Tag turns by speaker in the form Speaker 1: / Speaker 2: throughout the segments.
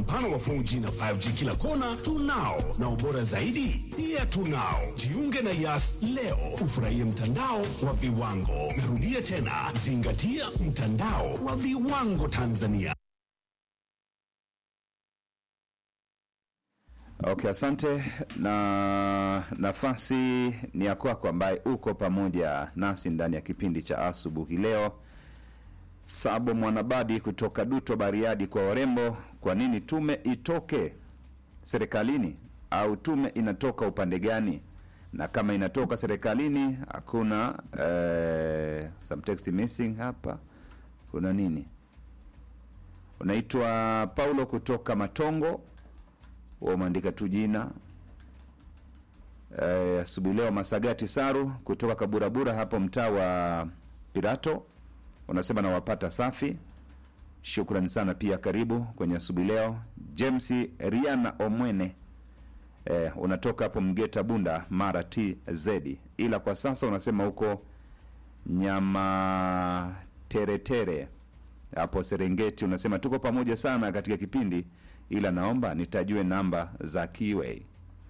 Speaker 1: mpana wa 4G na 5G kila kona tunao, na ubora zaidi pia tunao. Jiunge na Yas leo ufurahie mtandao wa viwango. Narudia tena, zingatia mtandao wa viwango Tanzania.
Speaker 2: Okay, asante. Na nafasi ni ya kwako ambaye uko pamoja nasi ndani ya kipindi cha asubuhi leo. Sabo Mwanabadi kutoka Duto Bariadi kwa warembo, kwa nini tume itoke serikalini au tume inatoka upande gani? Na kama inatoka serikalini hakuna eh, some text missing hapa, kuna nini? Unaitwa Paulo kutoka Matongo, wewe umeandika tu jina eh, asubuhi leo. Masagati Saru kutoka Kaburabura hapo mtaa wa Pirato unasema nawapata safi, shukrani sana pia, karibu kwenye asubuhi leo. James Riana Omwene eh, unatoka hapo Mgeta Bunda Mara TZ, ila kwa sasa unasema huko nyama teretere hapo Serengeti. Unasema tuko pamoja sana katika kipindi, ila naomba nitajue namba za Kiway.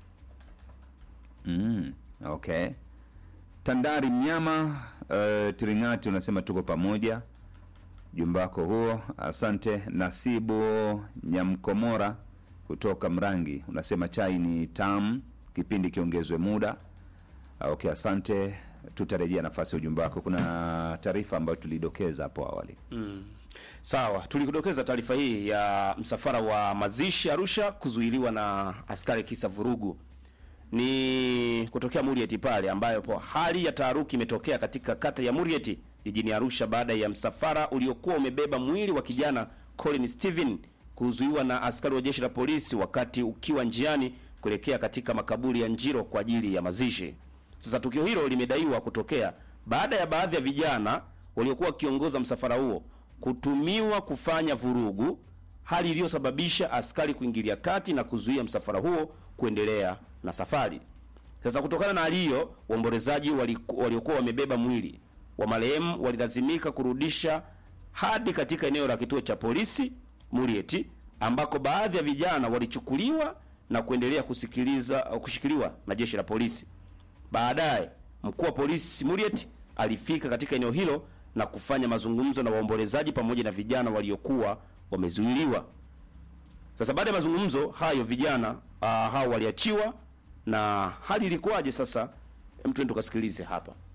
Speaker 2: Mm, okay. Tandari Mnyama uh, Tiringati unasema tuko pamoja, jumba wako huo, asante. Nasibu Nyamkomora kutoka Mrangi unasema chai ni tamu, kipindi kiongezwe muda. Uh, okay, asante, tutarejea nafasi ya ujumbe wako. Kuna taarifa ambayo tulidokeza hapo awali.
Speaker 3: Sawa, tulikudokeza taarifa hii ya msafara wa mazishi Arusha kuzuiliwa na askari kisa vurugu. Ni kutokea Murieti pale ambayo po hali ya taharuki imetokea katika kata ya Murieti jijini Arusha baada ya msafara uliokuwa umebeba mwili wa kijana Colin Steven kuzuiwa na askari wa jeshi la polisi wakati ukiwa njiani kuelekea katika makaburi ya Njiro kwa ajili ya mazishi. Sasa tukio hilo limedaiwa kutokea baada ya baadhi ya vijana waliokuwa wakiongoza msafara huo kutumiwa kufanya vurugu, hali iliyosababisha askari kuingilia kati na kuzuia msafara huo kuendelea na safari. Sasa kutokana na hali hiyo, waombolezaji waliku- waliokuwa wamebeba mwili wa marehemu walilazimika kurudisha hadi katika eneo la kituo cha polisi Murieti, ambako baadhi ya vijana walichukuliwa na kuendelea kusikiliza kushikiliwa na jeshi la polisi. Baadaye mkuu wa polisi Murieti alifika katika eneo hilo na kufanya mazungumzo na waombolezaji pamoja na vijana waliokuwa wamezuiliwa. Sasa baada ya mazungumzo hayo vijana uh, hao waliachiwa na hali ilikuwaje? Sasa hem, twende tukasikilize hapa.